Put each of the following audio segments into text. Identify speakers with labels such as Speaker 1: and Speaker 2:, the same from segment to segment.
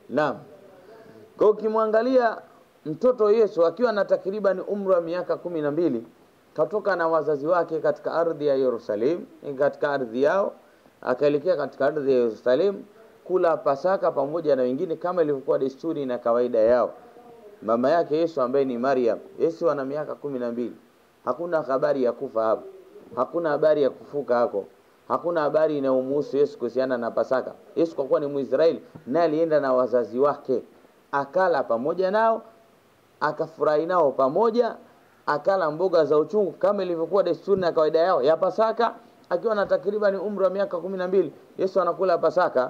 Speaker 1: Naam. Kwa ukimwangalia mtoto Yesu akiwa na takriban umri wa miaka kumi na mbili katoka na wazazi wake katika ardhi ya Yerusalemu, katika ardhi yao, akaelekea katika ardhi ya Yerusalemu kula Pasaka pamoja na wengine kama ilivyokuwa desturi na kawaida yao. Mama yake Yesu ambaye ni Maryam, Yesu ana miaka kumi na mbili. Hakuna habari ya kufa hapo, hakuna habari ya kufuka hako, hakuna habari inayomhusu Yesu kuhusiana na Pasaka. Yesu kwa kuwa ni Mwisraeli, naye alienda na wazazi wake, akala pamoja nao, akafurahi nao pamoja, akala mboga za uchungu kama ilivyokuwa desturi na kawaida yao ya Pasaka. Akiwa na takriban umri wa miaka kumi na mbili, Yesu anakula Pasaka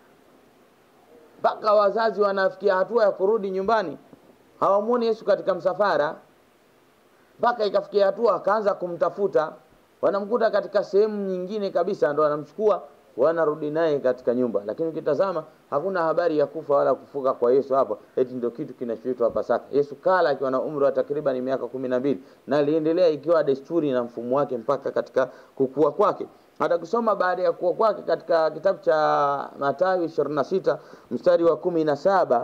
Speaker 1: mpaka wazazi wanafikia hatua ya kurudi nyumbani, hawamwoni Yesu katika msafara, mpaka ikafikia hatua akaanza kumtafuta, wanamkuta katika sehemu nyingine kabisa, ndo wanamchukua wanarudi naye katika nyumba. Lakini ukitazama hakuna habari ya kufa wala kufuka kwa Yesu hapo, eti ndio kitu kinachoitwa Pasaka. Yesu kala akiwa na umri wa takriban miaka kumi na mbili na aliendelea ikiwa desturi na mfumo wake mpaka katika kukua kwake hata kusoma baada ya kuwa kwake katika kitabu cha Mathayo 26 mstari wa kumi na saba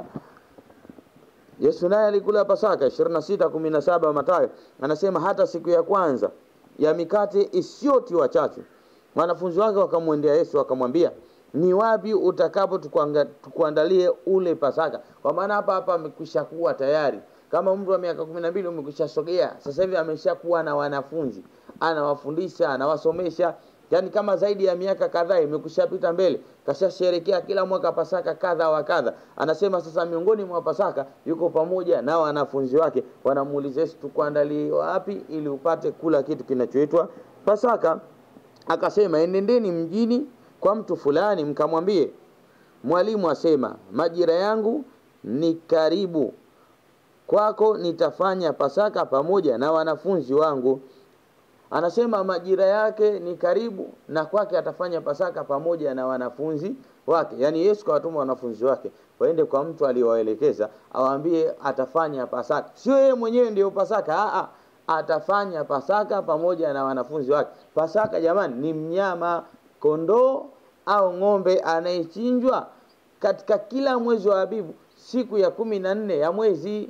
Speaker 1: Yesu naye alikula Pasaka 26 17 Mathayo anasema hata siku ya kwanza ya mikate isiyotiwa chachu wanafunzi wake wakamwendea Yesu wakamwambia ni wapi utakapo tukuanga- tukuandalie ule Pasaka kwa maana hapa hapa amekwisha kuwa tayari kama umri wa miaka kumi na mbili umekwisha sogea sasa hivi ameshakuwa na wanafunzi anawafundisha anawasomesha yaani kama zaidi ya miaka kadhaa imekushapita mbele kashasherekea kila mwaka pasaka kadha wa kadha anasema sasa miongoni mwa pasaka yuko pamoja na wanafunzi wake wanamuuliza yesu tukuandalie wapi ili upate kula kitu kinachoitwa pasaka akasema enendeni mjini kwa mtu fulani mkamwambie mwalimu asema majira yangu ni karibu kwako nitafanya pasaka pamoja na wanafunzi wangu anasema majira yake ni karibu na kwake atafanya pasaka pamoja na wanafunzi wake yaani yesu kawatuma wanafunzi wake waende kwa mtu aliyowaelekeza awaambie atafanya pasaka sio yeye mwenyewe ndiyo pasaka Aa, atafanya pasaka pamoja na wanafunzi wake pasaka jamani ni mnyama kondoo au ng'ombe anayechinjwa katika kila mwezi wa abibu siku ya kumi na nne ya mwezi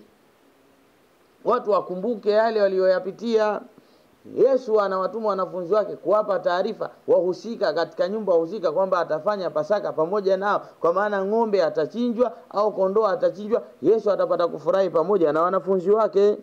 Speaker 1: watu wakumbuke yale waliyoyapitia Yesu anawatuma wanafunzi wake kuwapa taarifa wahusika katika nyumba husika kwamba atafanya Pasaka pamoja nao, kwa maana ng'ombe atachinjwa au kondoo atachinjwa. Yesu atapata kufurahi pamoja na wanafunzi wake.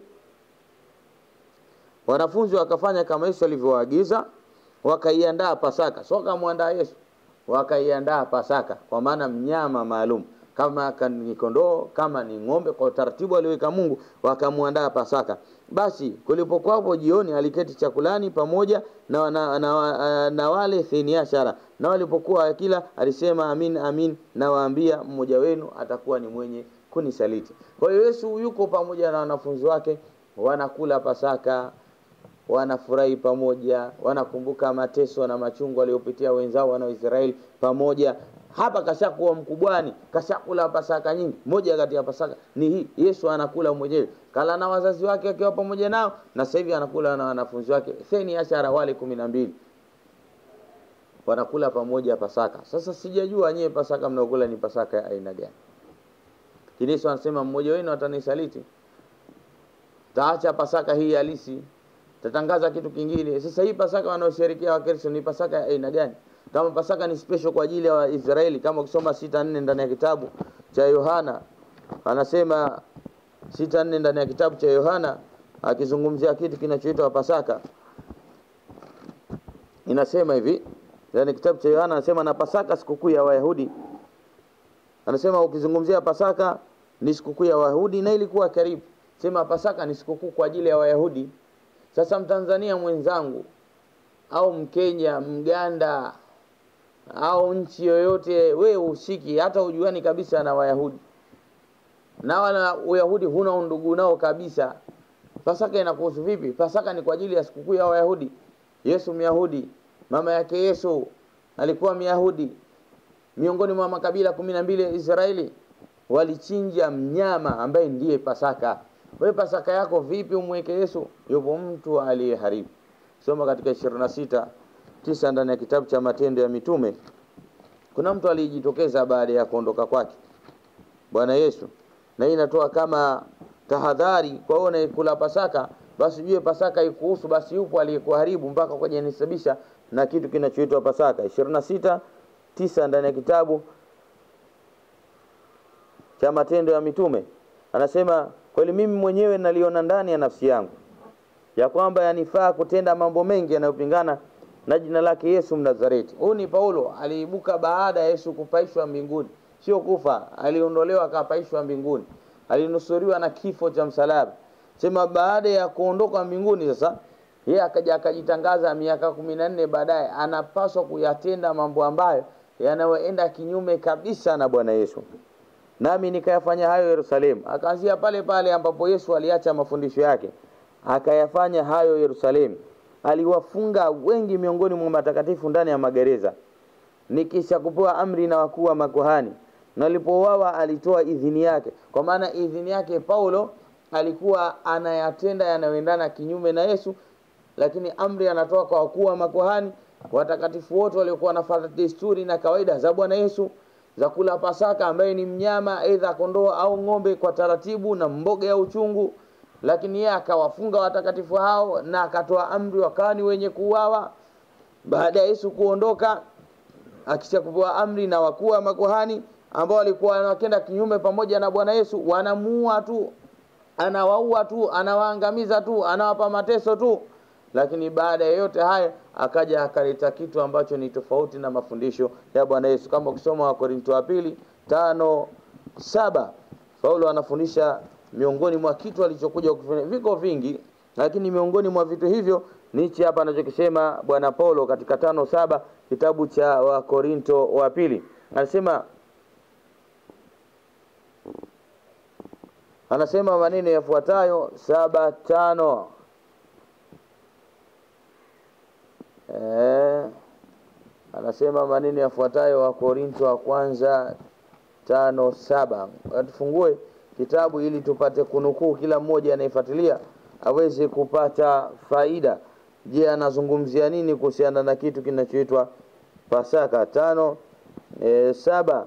Speaker 1: Wanafunzi wakafanya kama Yesu alivyowaagiza, wakaiandaa Pasaka, sio kamwandaa Yesu, wakaiandaa Pasaka kwa maana mnyama maalum kama ka- ni kondoo kama ni ng'ombe kwa utaratibu alioweka Mungu wakamwandaa Pasaka. Basi kulipokuwapo jioni, aliketi chakulani pamoja na, na, na, na wale theniashara, na walipokuwa akila alisema, amin amin nawaambia, mmoja wenu atakuwa ni mwenye kunisaliti. Kwa hiyo Yesu yuko pamoja na wanafunzi wake, wanakula Pasaka, wanafurahi pamoja, wanakumbuka mateso na machungu waliopitia wenzao wana Israeli pamoja. Hapa kashakuwa mkubwani, kashakula pasaka nyingi. Moja kati ya pasaka ni hii, Yesu anakula mwenyewe, kala na wazazi wake akiwa pamoja nao, na sasa hivi anakula na wanafunzi wake theni ashara, wale kumi na mbili wanakula pamoja pasaka. Sasa sijajua nyewe pasaka mnaokula ni pasaka ya aina gani? Lakini Yesu anasema mmoja wenu atanisaliti, taacha pasaka hii halisi tatangaza kitu kingine. Sasa hii Pasaka wanaosherekea Wakristo ni Pasaka ya aina gani? Kama Pasaka ni special kwa ajili ya Waisraeli, kama ukisoma sita nne ndani ya kitabu cha Yohana anasema sita nne ndani ya kitabu cha Yohana akizungumzia kitu kinachoitwa Pasaka inasema hivi ndani ya kitabu cha Yohana anasema na Pasaka sikukuu ya Wayahudi anasema ukizungumzia Pasaka ni sikukuu ya Wayahudi na ilikuwa karibu. Sema Pasaka ni sikukuu kwa ajili ya Wayahudi. Sasa Mtanzania mwenzangu au Mkenya, Mganda au nchi yoyote, we usiki hata ujuani kabisa na Wayahudi na wala Uyahudi huna undugu nao kabisa. Pasaka inakuhusu vipi? Pasaka ni kwa ajili ya sikukuu ya Wayahudi. Yesu Myahudi, mama yake Yesu alikuwa Myahudi. Miongoni mwa makabila kumi na mbili ya Israeli walichinja mnyama ambaye ndiye Pasaka. Wewe Pasaka yako vipi umweke Yesu? Yupo mtu aliyeharibu. Soma katika 26 tisa ndani ya kitabu cha Matendo ya Mitume. Kuna mtu alijitokeza baada ya kuondoka kwake, Bwana Yesu, na hii inatoa kama tahadhari kwa wewe unayekula Pasaka, basi ujue Pasaka ikuhusu, basi yupo aliyekuharibu mpaka kwa nisabisha na kitu kinachoitwa Pasaka. 26 tisa ndani ya kitabu cha Matendo ya Mitume anasema, kweli mimi mwenyewe naliona ndani ya nafsi yangu ya kwamba yanifaa kutenda mambo mengi yanayopingana na jina lake Yesu Mnazareti. Huyu ni Paulo, aliibuka baada ya Yesu kupaishwa mbinguni, sio kufa, aliondolewa akapaishwa mbinguni, alinusuriwa na kifo cha msalaba. Sema baada ya kuondoka mbinguni, sasa yeye akaja akajitangaza miaka kumi na nne baadaye anapaswa kuyatenda mambo ambayo yanayoenda kinyume kabisa na Bwana Yesu. Nami nikayafanya hayo Yerusalemu. Akaanzia pale pale ambapo Yesu aliacha mafundisho yake, akayafanya hayo Yerusalemu. Aliwafunga wengi miongoni mwa matakatifu ndani ya magereza, nikisha kupewa amri na wakuu wa makuhani. Nalipouawa alitoa idhini yake, kwa maana idhini yake Paulo alikuwa anayatenda yanayoendana kinyume na Yesu, lakini amri anatoa kwa wakuu wa makuhani, watakatifu wote waliokuwa wanafuata desturi na kawaida za Bwana Yesu za kula Pasaka ambaye ni mnyama aidha kondoo au ng'ombe kwa taratibu na mboga ya uchungu, lakini yeye akawafunga watakatifu hao na akatoa amri wakawa ni wenye kuuawa. Baada ya Yesu kuondoka, akisha kupewa amri na wakuu wa makuhani ambao walikuwa wanakenda kinyume pamoja na Bwana Yesu, wanamuua tu, anawaua tu, anawaangamiza tu, anawapa mateso tu. Lakini baada ya yote haya akaja akaleta kitu ambacho ni tofauti na mafundisho ya Bwana Yesu. Kama ukisoma Wakorinto wa pili tano saba Paulo anafundisha miongoni mwa kitu alichokuja kufanya, viko vingi, lakini miongoni mwa vitu hivyo nichi hapa anachokisema Bwana Paulo katika tano saba kitabu cha Wakorinto wa pili anasema anasema maneno yafuatayo saba tano Eh, anasema maneno yafuatayo wa Korinto wa kwanza tano saba. Tufungue kitabu ili tupate kunukuu, kila mmoja anayefuatilia aweze kupata faida. Je, anazungumzia nini kuhusiana na kitu kinachoitwa Pasaka? tano e, saba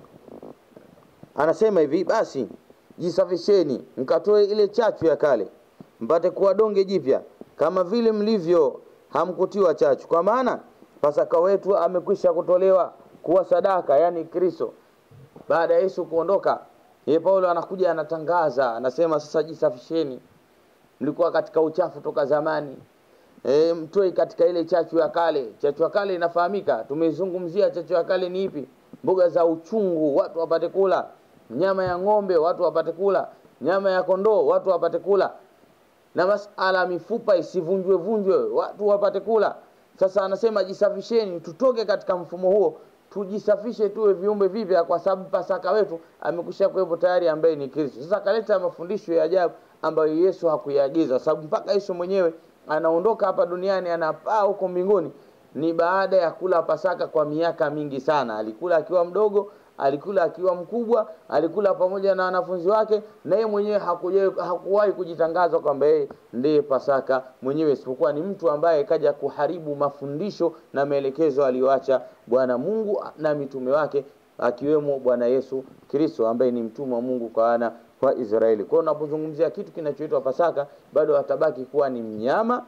Speaker 1: anasema hivi: basi jisafisheni, mkatoe ile chachu ya kale, mpate kuwa donge jipya, kama vile mlivyo hamkutiwa chachu, kwa maana Pasaka wetu amekwisha kutolewa kuwa sadaka, yani Kristo. Baada ya Yesu kuondoka, yeye Paulo anakuja anatangaza, anasema sasa jisafisheni, mlikuwa katika uchafu toka zamani. E, mtoe katika ile chachu ya kale. Chachu ya kale inafahamika, tumeizungumzia. Chachu ya kale ni ipi? Mboga za uchungu watu wapate kula, nyama ya ng'ombe watu wapate kula, nyama ya kondoo watu wapate kula na masala mifupa isivunjwe vunjwe watu wapate kula. Sasa anasema jisafisheni, tutoke katika mfumo huo, tujisafishe, tuwe viumbe vipya, kwa sababu Pasaka wetu amekwisha kuwepo tayari, ambaye ni Kristo. Sasa akaleta mafundisho ya ajabu ambayo Yesu hakuyaagiza, sababu mpaka Yesu mwenyewe anaondoka hapa duniani, anapaa huko mbinguni, ni baada ya kula Pasaka kwa miaka mingi sana. Alikula akiwa mdogo alikula akiwa mkubwa, alikula pamoja na wanafunzi wake, na yeye mwenyewe hakuwahi kujitangaza kwamba yeye ndiye Pasaka mwenyewe, isipokuwa ni mtu ambaye kaja kuharibu mafundisho na maelekezo aliyoacha Bwana Mungu na mitume wake, akiwemo Bwana Yesu Kristo ambaye ni mtume wa Mungu kwa wana wa Israeli. Kwa hiyo unapozungumzia kitu kinachoitwa Pasaka, bado atabaki kuwa ni mnyama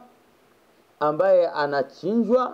Speaker 1: ambaye anachinjwa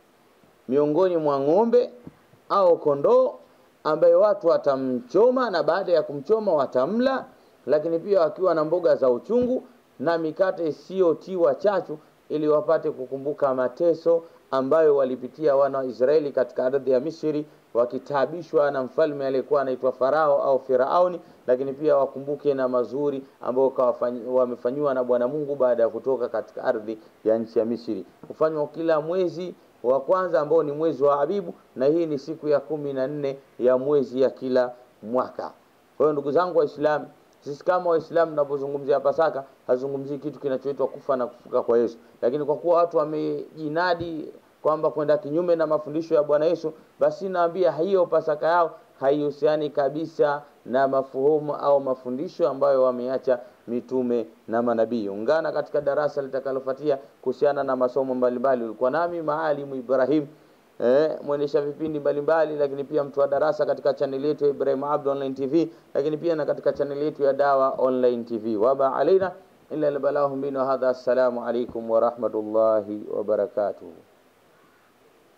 Speaker 1: miongoni mwa ng'ombe au kondoo ambaye watu watamchoma na baada ya kumchoma watamla, lakini pia wakiwa na mboga za uchungu na mikate isiyotiwa chachu, ili wapate kukumbuka mateso ambayo walipitia wana wa Israeli katika ardhi ya Misri wakitaabishwa na mfalme aliyekuwa anaitwa Farao au Firauni, lakini pia wakumbuke na mazuri ambayo wamefanyiwa na Bwana Mungu baada ya kutoka katika ardhi ya nchi ya Misri. Hufanywa kila mwezi wa kwanza ambao ni mwezi wa Abibu, na hii ni siku ya kumi na nne ya mwezi ya kila mwaka. Kwa hiyo ndugu zangu Waislamu, sisi kama Waislamu tunapozungumzia Pasaka hazungumzii kitu kinachoitwa kufa na kufuka kwa Yesu, lakini kwa kuwa watu wamejinadi kwamba kwenda kinyume na mafundisho ya Bwana Yesu, basi naambia hiyo Pasaka yao haihusiani kabisa na mafuhumu au mafundisho ambayo wameacha mitume na manabii. Ungana katika darasa litakalofuatia kuhusiana na masomo mbalimbali. Ulikuwa nami Maalimu Ibrahim eh, mwendesha vipindi mbalimbali, lakini pia mtu wa darasa katika chaneli yetu ya Ibrahim Abdu Online TV, lakini pia na katika chaneli yetu ya Dawa Online TV. Waba alaina illa albalahum bina hadha. Assalamu alaikum wa rahmatullahi wa barakatuh.